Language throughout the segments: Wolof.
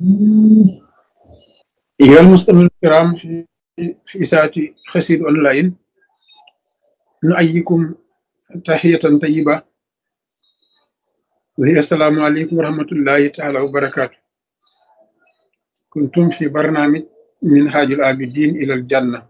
أيها المستمعون الكرام في في ساعة خسير أونلاين نؤيكم تحية طيبة وهي السلام عليكم ورحمة الله تعالى وبركاته كنتم في برنامج منهاج العابدين إلى الجنة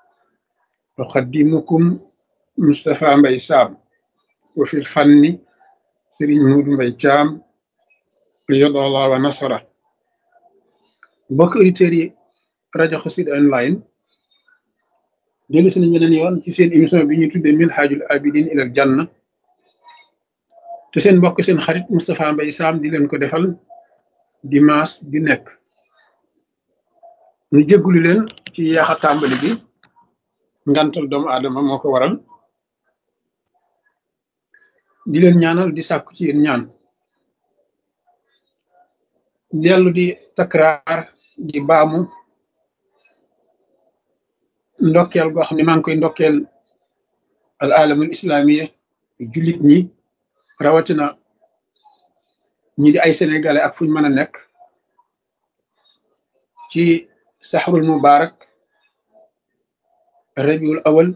أقدمكم مصطفى مبي سام وفي الفن سرين مود مبي جام قيض الله ونصره mbokk auditeurs yi rajo Xassida online dellu si nañ beneen yoon ci seen émission bi ñuy tuddee Minhajul Abidin ilal Janna te seen mbokk seen xarit Moustapha Mbaye Sam di leen ko defal dimanche di nekk ñu jéggulu leen ci yaaxa tàmbali bi ngantal doomu aadama moo ko waral di leen ñaanal di sàkku ci yéen ñaan dellu di takraar di baamu ndokkeel goo xam ne maa ngi koy ndokkeel al alamul islamiya jullit ñi rawatina ñi di ay sénégalais ak fuñ mën a nekk ci saxrul mubarak rabiul awal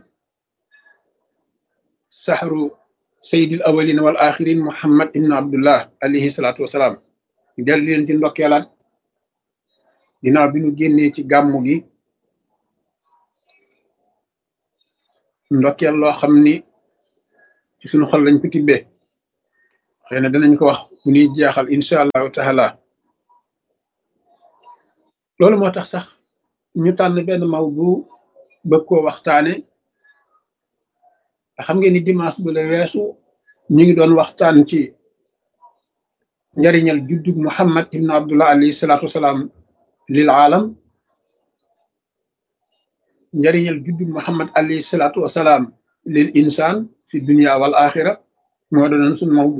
saxru sayidil awalin wal axirin muhammad ibnu abdullah alayhi salaatu wasalaam dellu leen ci ndokkeelaat ginnaaw bi ñu génnee ci gàmmu gi ndokkeel loo xam ni ci suñu xol lañ ko tibbee xëy na danañ ko wax bu ñuy jeexal incha allahu taala loolu moo tax sax ñu tànn benn maw bu bëgg koo waxtaane xam ngeen ni dimanche bu la weesu ñu ngi doon waxtaan ci njariñal juddug muhammad ibnu abdullah alayhi salaatu wasalaam lil aalam njariñal juddug muhammad alayhi salaatu wasalaam lil insaan fi dunia wal axira moo doonoon suñu mawdu